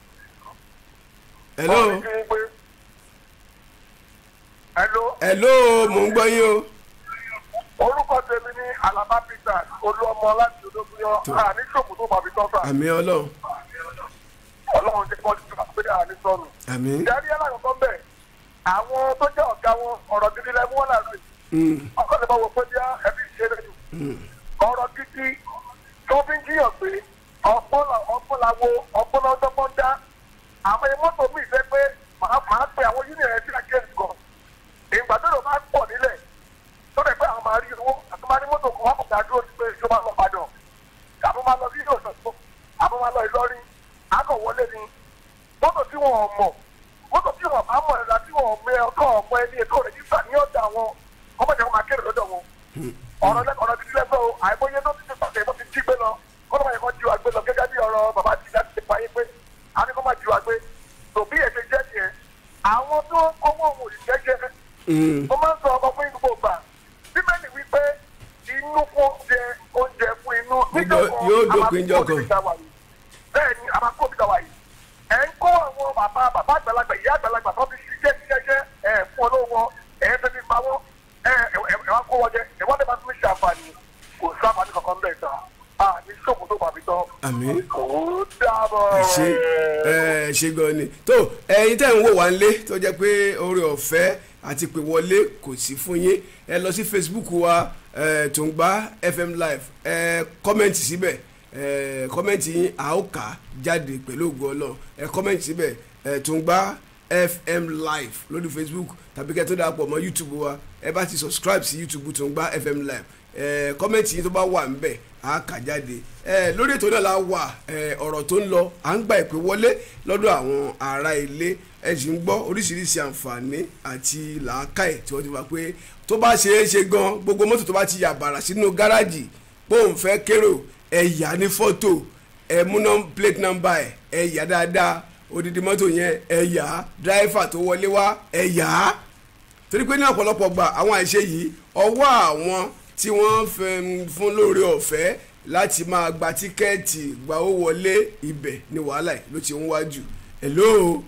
hello hello hello mò ń gbọ́ yín o orúkọ tèmi ní alaba peter olúọmọ láti olóbìyàn Tó. àní ṣòkò tó bàbí tọ́sà àmì ọlọ́run ọlọ́run jẹ́ kọ́ ti pé àní sọnù. àmì ìdarí alákọ̀ọ́kọ́ bẹ̀ àwọn tó jẹ́ ọ̀gá wọn ọ̀rọ̀ gidi lẹ́mú wọn làlú yìí Mm, ọkọ̀ lè bá wọ pé bí ẹbí ṣe lẹ́nu mm, ọ̀rọ̀ gidi tó fi ń jíyàn pé ọ̀pọ̀ làwo ọ̀pọ̀ lọ́dọ́gbọ́n dá àwọn ẹni mọ́tò mi fẹ́ pé màá máa pe àwọn yúnì rẹ̀ sí àkíyèsí kan ìgbà tó lò máa pọ̀ nílẹ̀ tó lè pé àwọn máa rí owó àti máa ní mọ́tò kan wọ́n kò dá dúró sí pé ìjọba lọ padà àbọ̀ máa lọ sí ìlú ọ̀sán àbọ̀ máa lọ Ìlọrin àgọ̀ wọlé ni mọ́tò tí wọ́n mọ̀ mọ́tò tí wọ́n bá mọ̀ ẹ̀dá tí wọ́n mẹ ọkọ̀ ọmọ ẹni ètò rẹ̀jísà ní ọ̀dà wọn ọmọdé wọn máa kéré lọ́dọ̀ wọn ọ̀rọ̀ lẹ́kọ̀ọ́ ọ̀rọ̀ títí lẹ́gbẹ́ o àìmọye tó ti ti pàṣẹ tó ti jí gbé lọ kọ́nà máa yẹ kó ju àgbé lọ gẹ́gẹ́ bí ọ̀rọ̀ bàbá ti láti ṣe fàyè pé a ní kó máa ju àgbé tòbí èdè jẹ́ nìyẹn àwọn tó ń kówó òun ìjẹ́jẹ́ mm. mo máa ń sọ ọkọ fún inú gbogbo gbà bíbélì wípé inú fún oúnjẹ oúnjẹ fún inú Yóò- yóò dópin níjọ́ kan. bẹ́ẹ̀ ni a máa kó òbí wa yìí ẹ̀ ń kó àwọn bàbá bàbá àgbàlagbà ìyá àgbàlagbà tó ti ṣiṣẹ́ ṣiṣẹ́ ẹ̀ fún olówó wọn ẹ̀ fẹ́ fi pa wọ́n ẹ̀ ẹ̀ ẹ̀ wá kó wọn jẹ ẹ̀ wọ́n lè máa tún ṣe àǹfààní kò sí àǹfààní kankan bẹ́ẹ̀ sà á ní ṣòkò tó bàbí tán. àmì kò dábọ̀. ẹ ṣe ẹ ṣe gan ni tó ẹ̀yin tẹ́ ń wò wá nílé tó jẹ́ pé oore ọ̀fẹ́ àti pé wọlé kò sí fún yín ẹ lọ sí facebook wa ẹ Tungba fm live ẹ kọ́mẹ̀ntì síbẹ̀ ẹ kọ́mẹ̀ntì yín a ó kà á jáde pẹ̀lú ògo Ọlọ́run ẹ kọ́mẹ̀ntì síbẹ̀ ẹ Tungba fm live lórí facebook tàbí kẹ́ tó darapọ̀ mọ́ youtube wa ẹ bá ti subscribe sí youtube Tungba fm live ẹ kọ́mẹ̀ntì yín tó bá wà ń bẹ̀ á kà jáde ẹ lórí ètò náà la wà ẹ ọ̀rọ̀ tó ń lọ à ń gba ìpè wọlé lọ́dọ̀ àwọn ará ilé ẹ sì ń gbọ́ oríṣiríṣi àǹfààní àti làákàyè tí wọ́n ti wá pé tó bá ṣe é ṣe gan gbogbo mọ́tò tó bá ti yà bàrà sínú gáràjì pé òun fẹ́ kérò ẹ yà ní fọ́tò ẹ mú nọ́m- plate number ẹ ẹ yà dáadáa odidi mọ́tò yẹn ẹ yà á dráìfà tó wọlé wá ẹ yà á torí pé ní ọ̀pọ̀lọpọ̀ gbà àwọn àìṣe yìí ọwọ́ àwọn tí wọ́n fẹ́ ń fún lóore ọ̀fẹ́ láti máa gba tíkẹ́ẹ̀tì gba owó wọlé ibẹ̀ ni wàhálà yìí ló ti ń wájú hello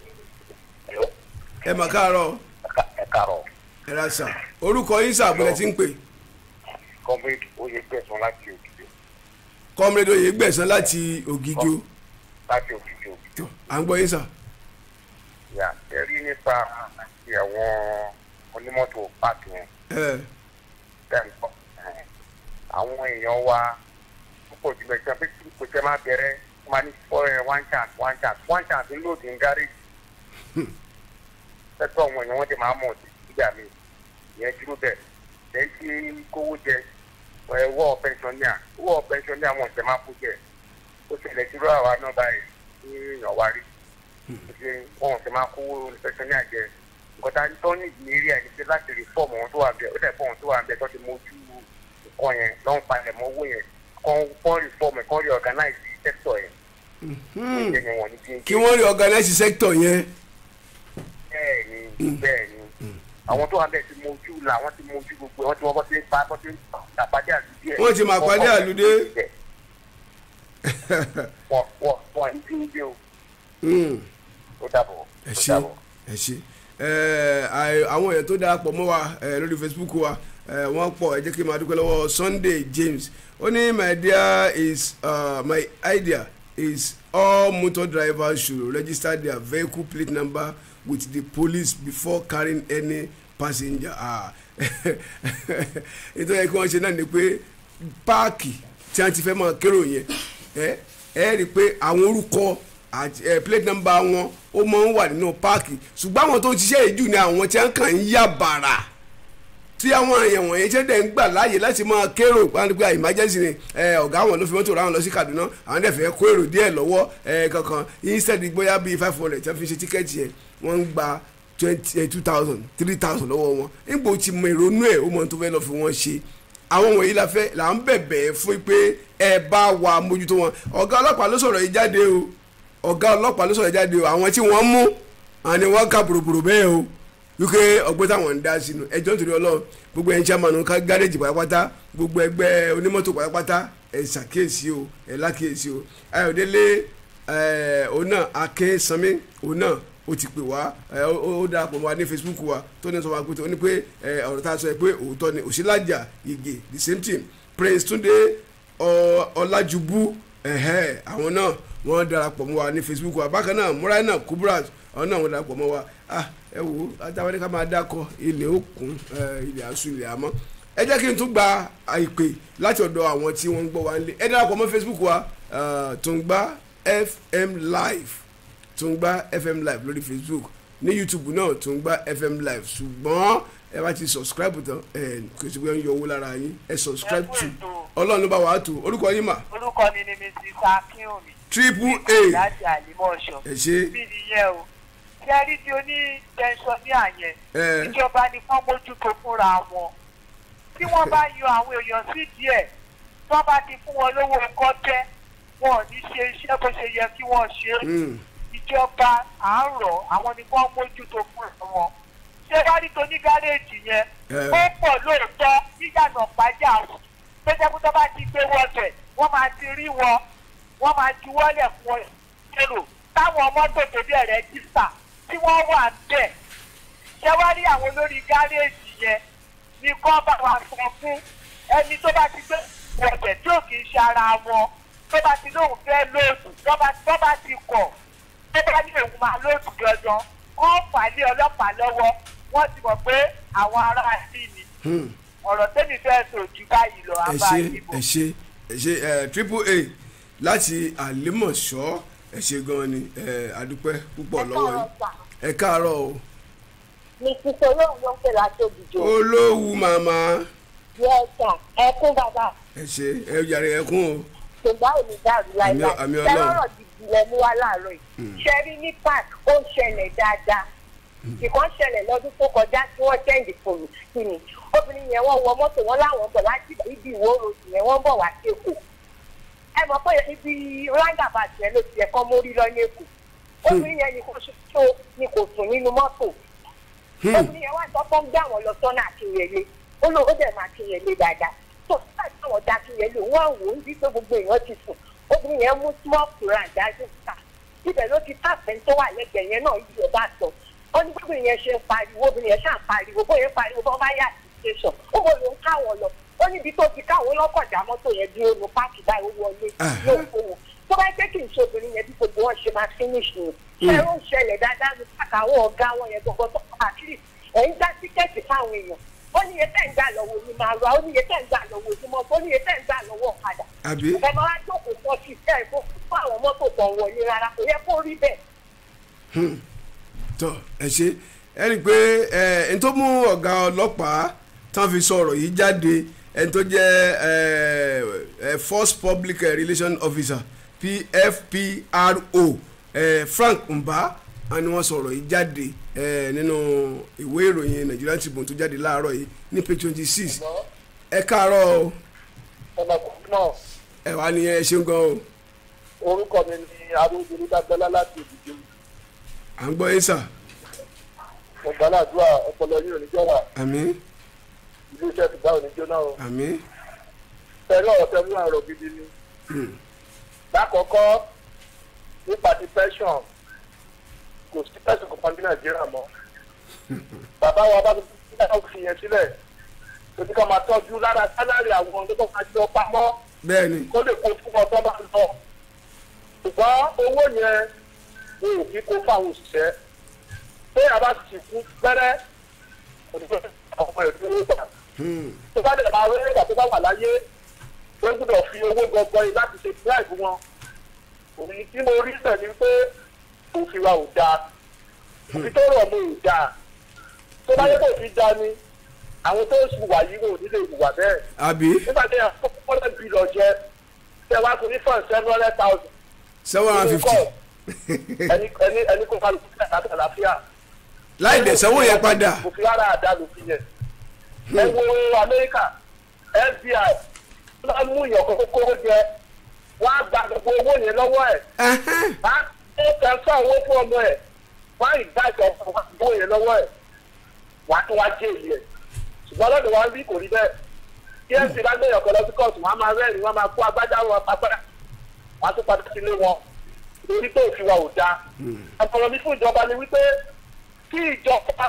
ẹ mà káàárọ̀ ẹ kàrọ̀ ẹ ra sà orúkọ yín sàbọ̀lẹ̀ tí ń pè kọ́míkì oyè gbẹ̀sán láti òkìkí kọ́mrẹ́dọ̀ yìí gbẹ̀sán láti ògìjọ láti òkìkí òkìkí. tó à ń gbọ́ yín sà yà ẹ̀rí nípa àti àwọn onímọ́tò páàkì yẹn ẹ bẹ́ẹ̀ ń bọ̀. àwọn èèyàn wa púpọ̀ jùlọ ìjọba pé kí kò tẹ́ máa bẹ̀rẹ̀ wọ́n máa ní fọ́ ẹ one chance one chance one chance ń lòdì ń gáréjì. sẹ́tọ̀ àwọn èèyàn wọ́n ti máa mọ̀ nígbà mi ìyẹn dúró bẹ̀ lẹ́yìn tí kówó jẹ wọ́ pẹ́ńsọ̀nìà wọ́ pẹ́ńsọ̀nìà wọn tẹ máa kó jẹ ó ṣẹlẹ̀ dúró àwa náà báyìí ní èèyàn wa rí ṣe wọn tẹ máa kówó pẹ́ńsọ̀nìà jẹ nǹkan tá a tọ́ ní ìlérí ẹ̀ ní pé láti rí fọ́ọ̀mù wọn tó wà bẹ́ẹ̀ ó dẹ̀ fọ́ọ̀mù tó wà bẹ́ẹ̀ tó ti mójú nǹkan yẹn lọ́n palẹ̀ mọ́ owó yẹn kọ́ rí fọ́ọ̀mù ẹ̀ kọ́ rí organize sector yẹn ìyẹn ni wọ́n ní bí ń kí wọ́n rí organize sector yẹn bẹ́ẹ̀ ni bẹ́ẹ̀ ni àwọn tó wà bẹ́ẹ̀ ti mójú la wọ́n ti mójú gbogbo wọ́n ti wọ́n bọ́ sí pa bọ́ sí àpàdé àlùdé ẹ̀. Wọ́n ti mà pàdé àlùdé. wọ́n wọ́n wọ́n ní bí ń gbé o Mm. ó dàbọ̀ ẹ ó ṣe dàbọ̀. ẹ ṣe ẹ àì- àwọn èèyàn tó darapọ̀ mọ́ wa ẹ, lórí facebook wa ẹ, wọ́n pọ̀ ẹ jẹ́ kí n máa dúpẹ́ lọ́wọ́ sunday james ó ní my idea is uh, my idea is all motor drivers should register their vehicle plate number with the police before carrying any passenger ah ètò yẹ kí wọ́n ṣe náà ni pé páàkì tí wọ́n ti fẹ́ máa kérò yẹn ẹ ẹ rí i pé àwọn orúkọ àti ẹ plate number wọn ó máa ń wà nínú páàkì ṣùgbọ́n àwọn tó ń ṣiṣẹ́ yìí jù ni àwọn tí wọ́n kàn ń yà bàrà tí àwọn èèyàn wọ̀nyẹn ṣe dẹ̀ ń gbà láàyè láti máa kérò pàǹdùkú emergency ni ẹ, ọ̀gá àwọn ló fi mọ́tò ra wọn lọ sí Kaduna àwọn dẹ̀ fẹ́ kó èrò díẹ̀ lọ́wọ́ ẹ, kankan instead bóyá bíi five hundred tí wọ́n fi ṣe tíkẹ́ẹ̀tì yẹn wọ́n ń gba twenty two thousand three thousand lọ́wọ́ wọn nígbà tí mo ìrònú ẹ̀ ó mọ tó fẹ́ lọ fi wọ́n ṣe àwọn wọ̀nyí la fẹ́ là ń bẹ̀bẹ̀ fún pé ẹ bá wa mójútó wọn ọ̀gá ọlọ́pàá ló sọ̀rọ̀ yìí jáde o ọ̀gá ọlọ́pàá ló sọ̀rọ̀ yìí jáde o àwọn tí wọ́n mú àwọn ni wọ́n kà bòròbòrò bẹ́ẹ̀ o wípé ọgbẹ́ táwọn ń dá sínú ẹjọ́ nítorí ọlọ́run gbogbo ẹ̀yin chairman ká gáréjì pátápátá gbogbo ẹgbẹ́ onímọ́tò pátápátá ẹ̀ ṣàkíyèsí o ẹ̀ lákíyèsí o ayọ̀délé ẹ̀ òun náà akínsanmi òun náà ó ti pè wá ẹ, ó ó darapọ̀ mọ́ wa ní facebook wa tó ní sọ wá pé tó ní pé ẹ, ọ̀rọ̀ tá a sọ yẹ pé òótọ́ ni òṣìlájà ìgè the same thing prince túndé ọ- ọlájúbú ẹ̀hẹ́ àwọn náà wọ́n darapọ̀ mọ́ wa ní facebook wa bákan náà muraina kubrat àwọn náà wọ́n darapọ̀ mọ́ wa ah ẹ wo ajáwé ká máa dákọ ilẹ̀ òkun ẹ, ilẹ̀ àṣù ilẹ̀ àmọ́ ẹ jẹ́ kí n tún gba àìpè láti ọ̀dọ̀ àwọn tí wọ́n ń gbọ́ wa nílé ẹ darapọ̀ mọ́ facebook wa eh, Tungba fm live Tungba fm live lórí facebook ní youtube náà Tungba fm live ṣùgbọ́n ẹ bá ti subscribe tán ẹ kò sí pé ń yọ owó lára yín ẹ subscribe Ẹ kú to ètò. ọlọ́run ló bá wàá tó orúkọ yín mà orúkọ mi ni mrs akínwùmí triple a láti àlìmọ́ọ̀ṣọ́ ẹ ṣe bí nìyẹn o ṣẹ́rí tí ó ní tẹ̀sánìà yẹn ẹ ìjọba ni wọ́n mójútó fúnra wọn tí wọ́n bá yan àwọn èèyàn sí díẹ̀ tí wọ́n bá ti fún wọn lówó ẹ̀kọ́ tẹ́ wọn ò ní ṣe iṣẹ́ bó ṣe yẹ kí wọ́n ṣe é mm, ìjọba àárọ̀ àwọn ni wọ́n mójútó fúnra wọn ṣé wá rí tó ní gáréèjì yẹn Eh. ó pọ̀ lóòótọ́ níyànà pàjá tó jẹ́ pé tó bá ti gbé wọ́ọ̀tẹ̀ wọ́n máa ti rí wọn wọ́n máa juwọ́lẹ̀ fún ẹ èrò táwọn mọ́tò tó dẹ̀ rẹ́jísítà tí wọ́n wà ń bẹ̀ ṣé wá rí àwọn olórí gáréèjì yẹn ní kọ́ bá wa sọ fún ẹni tó bá ti gbé wọ̀tẹ̀ tí ò kì í ṣe ara wọn tó bá ti lóun fẹ́ lóòtù tó bá tó bá ti kọ̀ tó bá ní òun máa lóòtù gangan wọ́n fà á lé ọlọ́pàá lọ́wọ́ wọ́n ti mọ̀ pé àwọn ará sí ni hmm. ọ̀rọ̀ tẹ́mi fẹ́ sọ jù báyìí lọ ẹ abá ṣe ìbò. ẹ ṣe ẹ ṣe ẹ triple a láti àlímọ̀ṣọ́ ẹ ṣe gan ni ẹ adúpẹ́ púpọ̀ lọ́wọ́ yín ẹ káàárọ̀ o ní sísọ náà ló ń pè láti òbíjọ. olówú màmá yẹ́sà ẹkún bàbá ẹ ṣe ẹ yàrá ẹkún o ṣùgbọ́n ò ní dàrú láíláí. àmì Ọlọ́run. tẹ́lọ̀rọ̀ gidi lẹ mú wá láàárọ̀ yìí. ṣẹ́rí ní park ó ń ṣẹlẹ̀ dáadáa. ìkan ṣẹlẹ̀ lọ́dún tó kọjá tí wọ́n ṣẹ́ǹdì fòmù sí ni. obìnrin yẹn wọ́n wọ mọ́tò wọn láwọn bọ̀ láti ibi ìwó ròdì yẹn wọ́n bọ̀ wá sí èkó. ẹ mọ̀ pé ibi roundabout yẹn ló ti ẹ̀kọ́ mórí lọ ní èkó. obìnrin yẹn ni kò ṣoṣo ni kò sùn nínú mọ́tò obìnrin yẹn wá sọ fún gbé àwọn lọ sọ́nà àkínyẹlé ó lọ ó dẹ̀ máa kínyẹlé dáadáa tó nígbà tí àwọn da kínyẹlé wọ́n wò ó ní pé gbogbo èèyàn ti sùn obìnrin yẹn mú small quran dájú ká ibẹ̀ ló ti tàfẹ́ tó wà lẹ́gbẹ̀ẹ́ yẹn náà yíyọ bá sọ ó ní gbogbo yẹn ṣe ń pariwo obìnrin yẹn ṣáà ń pariwo bóyá ń pariwo bọ́ bá yà sí station ó bò ló ń káwọn lọ ó níbi tó ti káwọn lọ́kọ̀dá mọ́tò yẹn dúró nu páàkì báyìí ó wọlé ló ń fowó tó bá jẹ́ kí n ṣe obìnrin yẹn bí gbogbo wọn ṣe máa finish ni ṣé ó ń ṣẹlẹ̀ dáadáa ní pàkà àwọn ọ̀gá wọn yẹn gbogbo tó at least ẹ̀ ń dá tíkẹ́ẹ̀tì fáwọn èèyàn ó ní iye tẹ́ ń gbà lọ́wọ́ ní máa ra ó ní iye tẹ́ ń gbà lọ́wọ́ ní mọ́tò ó ní iye tẹ́ ń gbà lọ́wọ́ ọ̀kadà àbí ẹ máa wá jókòó fọ́ sí ẹ̀ fún fún àwọn mọ́tò tó ń wọlé rárá kò yẹ kó rí bẹ́ẹ̀. tọ ẹ ṣe ẹ rí i pé ẹ n tó mú ọ̀gá ọlọ́pàá tán fi sọ̀rọ̀ yìí jáde ẹni tó jẹ́ ẹ ẹ first public eh, relation officer pfpro ẹ Frank Mba wọn ni wọ́n sọ̀rọ̀ yìí jáde ẹ nínú ìwé ìròyìn Nigerian Tribune tó jáde láàárọ̀ yìí ní page twenty six ẹ káàárọ̀ o ọmọkùnrin náà ẹ wà ní ẹ ṣeun gan o orúkọ mi ni arúgbó dágbọ́lá láti òdìjọ à ń gbọ́ yín sà mo gbàládùá ọpọlọ yìí ò ní jọra àmín ilé iṣẹ́ ti bá òní jóná o àmín pẹ̀lú ọ̀rọ̀ tẹ̀lé àrọ̀ gidi ni. lákọ̀ọ́kọ́ nípa ti pension kò sí pension kankan ní nàìjíríà mọ́ bàbá wa bá tó fi yẹn sílẹ̀ tó ti ká máa tọ́jú lára sálárì àwọn tó tó máa jọ pamọ́ bẹ́ẹ̀ ni kó lè kó fún ọ tó bá ń lọ ṣùgbọ́n owó yẹn ni ò kí kó fáwọn òṣìṣẹ́ pé àbá sì kú pẹ́rẹ́ òdìbò àwọn ọmọ ìlú ló gbà Hmm. tó bá dẹ̀ máa rí nígbà tó bá wà láyé wọ́n gbọ́dọ̀ fi owó gbọgbọ́ yìí láti ṣe bribe wọn òun tí mo rí sẹ̀ ni pé òfin wa ò dáa òfin tó rọ̀ mọ́ ò dáa tó bá yẹ kó òfin dáa ni àwọn tó ń wà yìí ò nílé ìwà bẹ́ẹ̀ àbí nígbà tí yẹn kọ́kọ́ lẹ́ bí lọ jẹ tẹ wá sí ní fún seven hundred thousand seven hundred and fifty ẹni ẹni ẹni kó kálukú sí àti àlàáfíà láì dẹ̀ sanwó yẹn padà òfin rárá àdá lòfin yẹn ẹ wo amẹ́ríkà fbi wọ́n mú ìyàn kókó kóró jẹ wọ́n á gba gbogbo owó yẹn lọ́wọ́ ẹ̀ Ẹhẹ́n. wọ́n á tẹ̀sán owó fún ọmọ ẹ̀ wọ́n á ìgbà ìjọba wọn owó yẹn lọ́wọ́ ẹ̀ wọ́n á tún wá jẹ́ èyí ẹ̀ ṣùgbọ́n lọ́dọ̀ wa ń bí kò rí bẹ́ẹ̀ tí ẹ̀ ń fi lágbẹ̀yàn kan lọ sí kóòtù wọ́n á máa rẹ́rìn wọ́n á máa kó agbájá wọn apá wọ́n á tún padà sílé wọn torí pé òfin wa ò dáa àtọ̀rọ̀ mi fún ìjọba ni wípé kí ìjọba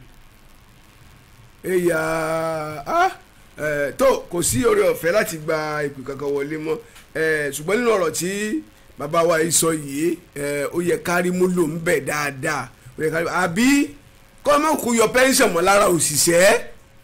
ẹ̀yà ah, eh, tó kò sí oore ọ̀fẹ́ láti gba ìpè kankan wọlé mọ́ eh, ṣùgbọ́n nínú ọ̀rọ̀ tí bàbá wa yìí sọ yìí eh, ó yẹ kárí mú lò ń bẹ̀ dáadáa ó yẹ kárí àbí kọ́ mọ̀ kó yọ pẹ́ńsọ̀n mọ́ lára òṣìṣẹ́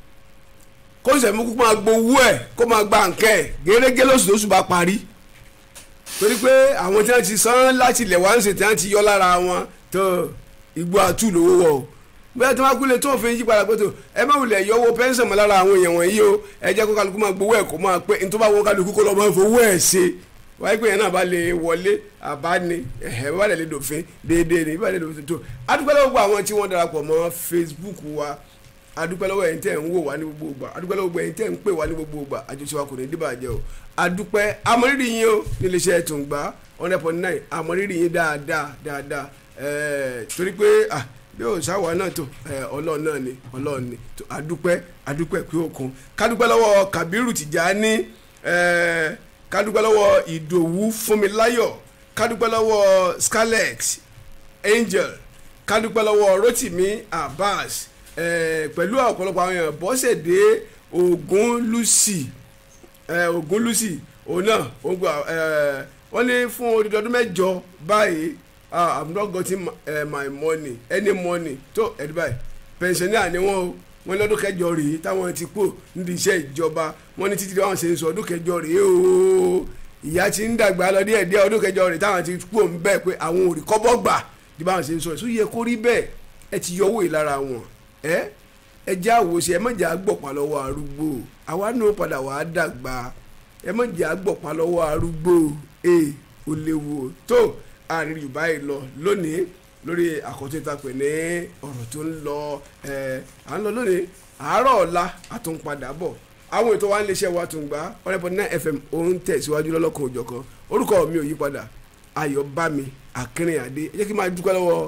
kó sẹ̀mú kó máa gbowó ẹ̀ kó máa gba nǹkẹ́ ẹ̀ gẹ́gẹ́ lóṣù lóṣù bá parí torí pé àwọn tí wọ́n ti san láti ilẹ̀ wá ń ṣe tí wọ́n ti yọ lára wọn tó igbó àtú lówó wọ̀ o bẹ́ẹ̀ tí wọ́n kú lè tó òfin yí padà pé tó ẹ má wulẹ̀ yọ owó pẹ́ńsọ̀n mọ́ lára àwọn èèyàn wọ̀nyí o ẹ jẹ́ kó kálukú máa gbowó ẹ̀ kó máa pé nítorí bá wọn kálukú kó lọ́ọ́ máa fowó ẹ̀ ṣe wáyé pé yẹn náà bá lè wọlé àbá ni ẹ̀hẹ́ bá lè lè dòfin déédéé ni bá lè dòfin tó adúpẹ́ lọ́wọ́ gbogbo àwọn tí wọ́n darapọ̀ mọ́ Facebook wa adúpẹ́ lọ́wọ́ ẹ̀yin tẹ́ ń wò wá ní gbogbo ìgbà adúpẹ́ lọ́wọ́ ẹ̀yin tẹ́ ń pè wá ní gbogbo ìgbà àjọṣe wa kò ní dìbàjẹ́ o adúpẹ́ amọ̀rírì yín o níléeṣẹ́ Tùngbá hundred point nine amọ̀rírì yín dáadáa dáadáa ẹ̀ẹ́ torí pé ah bí o sáwà náà tó ẹ ọlọ́run náà ni ọlọ́run ni tó adúpẹ́ adúpẹ́ pé òkun kádúpẹ́ lọ́wọ́ Kabiru Tìjání ẹ kádúpẹ́ lọ́wọ́ Ìdòwú Fúnmiláyọ̀ kádúpẹ́ lọ́wọ́ Scarlett Angel kádúpẹ́ lọ́wọ́ Rotimi Abbas ẹ pẹ̀lú ọ̀pọ̀lọpọ̀ àwọn èèyàn Bọ́sẹ̀dé Ògún Lucy ẹ Ògún Lucy òun náà ó gbà ẹ wọ́n ní fún odidi ọdún mẹ́jọ báyìí ah i'm not getting my, uh, my money any money tó ẹ̀dí báyìí pensioner ni wọ́n o wọ́n lọ́dún kẹjọ rèé táwọn ti kú nídìí iṣẹ́ ìjọba wọ́n ní títí táwọn ṣe ń sọ ọdún kẹjọ rèé o ìyá ti ń dàgbà lọ díẹ̀ díẹ̀ ọdún kẹjọ rèé táwọn ti kú òun bẹ́ẹ̀ pé àwọn ò rí kọ́bọ̀ gbà bí báwọn ṣe ń sọ èso yẹ kó rí bẹ́ẹ̀ ẹ ti yọ owó yìí lára wọn ẹ ẹ jẹ́ àwòṣe ẹ mọ̀jà gbọ̀pá lọ́wọ́ arúgbó àwa náà padà wàá dàgbà ẹ mọ̀jà gbọ̀pá lọ́wọ́ arúgbó ẹ ò léwu tó àárín yorùbá yìí lọ lónìí lórí àkọ́tún ìtàpẹ̀ ní ọ̀rọ̀ tó ń lọ ẹ̀ à ń lọ lónìí àárọ̀ ọ̀la àtúnpadà bọ̀ àwọn ètò wa ń léṣẹ́ wa Tùngbá ọ̀rẹ́pọ̀ náà fm òun tẹ̀síwájú lọ́lọ́kan òjọ̀kan orúkọ mi ò yí padà ayọ̀bámi akínrìnàdé ẹ jẹ́ kí n máa dúpẹ́ lọ́wọ́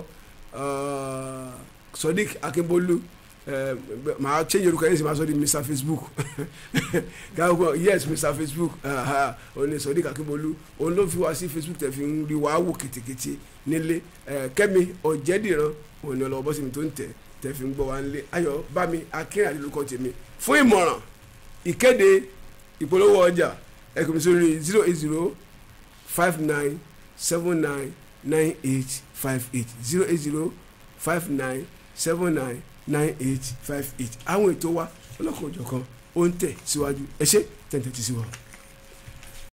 Sodiq Akínbólú màá change orúkọ yẹn sì máa sọ di Mr Facebook gáwó yes Mr Facebook òun ni Sodiq Akínbólú òun ló fi wá sí Facebook tẹ̀ fi ń rí wàá wò kètèkètè nílé Kẹ́mi Ọ̀jẹ̀dìran òun ni ọlọ́wọ́ bọ́sẹ̀ mi tó ń tẹ̀ tẹ̀ fi ń gbọ́ wá nílé ayọ̀ bámi akínrìnàdé lórúkọ tèmi fún ìmọ̀ràn ìkéde ìpolówó ọjà ẹ kò mi sórí zero eight zero five nine seven nine nine eight five eight zero eight zero five nine seven nine nine eight five eight àwọn ètò wa ọlọ́kan òjọ̀kan ó ń tẹ̀ síwájú ẹ ṣé tẹ̀ǹtẹ̀ tí sí wa.